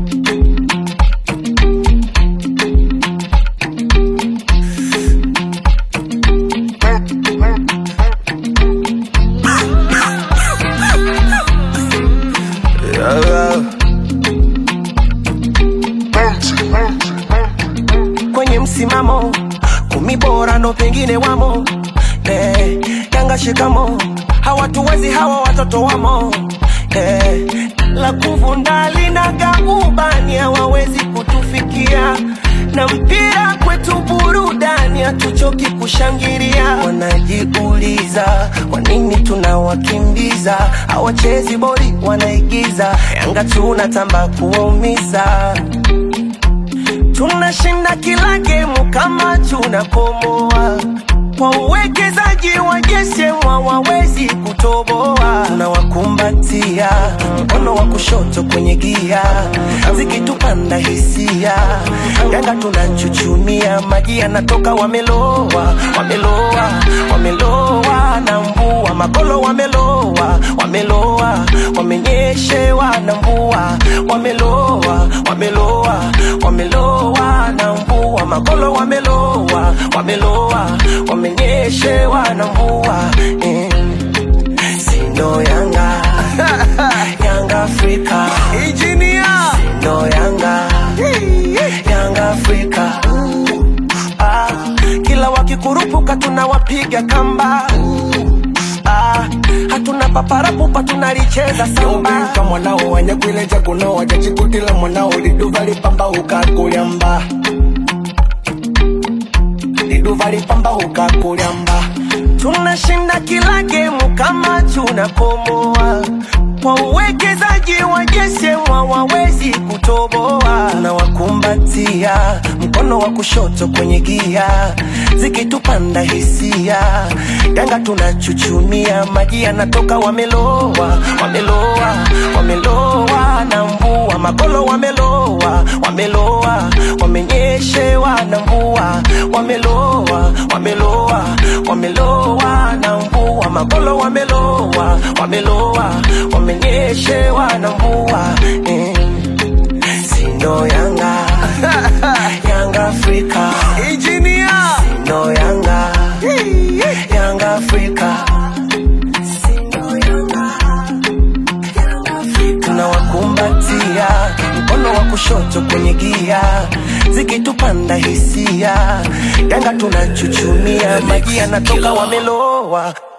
kwenye msimamo kumi bora ndo pengine wamo eh, Yanga shikamo hawatuwezi hawa watoto wamo eh, la kuvunda linaga ubani hawawezi kutufikia na mpira kwetu burudani hatuchoki kushangilia wanajiuliza kwa nini tunawakimbiza hawachezi boli wanaigiza Yanga tunatamba kuwaumiza tunashinda kila gemu kama tunakomoa kwa uwekezaji wa jesemwa wawezi kutoboa tunawakumbatia mkono wa kushoto kwenye gia zikitupanda hisia yanga tunachuchumia maji yanatoka wameloa wameloa wameloa na mvua magolo wameloa wameloa wamenyeshewa na mvua wameloa wameloa wameloa na mvua magolo wameloa wameloa wamenyeshewa na mvua eh. Sindo Yanga Yanga Afrika Engineer Sindo Yanga Yanga Afrika ah, kila wakikurupuka tunawapiga kamba ah, hatuna paparapupa tunalicheza samba Yobika mwanao wanyakwileja kuno wajachikutila mwanao liduva lipamba ukakulyamba liduva lipamba ukakulyamba tunashinda kila gemu kama tunakomoa kwa uwekezaji wa jesemwa wawezi kutoboa tunawakumbatia mkono wa kushoto kwenye gia zikitupanda hisia yanga tunachuchumia maji yanatoka wameloa wameloa wameloa na mvua magolo wameloa wameloa wamenyeshewa na mvua wameloa wameloa wameloa na mvua magolo wameloa wameloa wamenyeshewa na mvua eh. sindo yanga yanga afrika Engineer sindo yanga yanga afrika Sindo Yanga, Yanga Afrika. tunawakumbatia mkono wa kushoto kwenye gia zikitupanda hisia yanga tunachuchumia maji yanatoka wameloa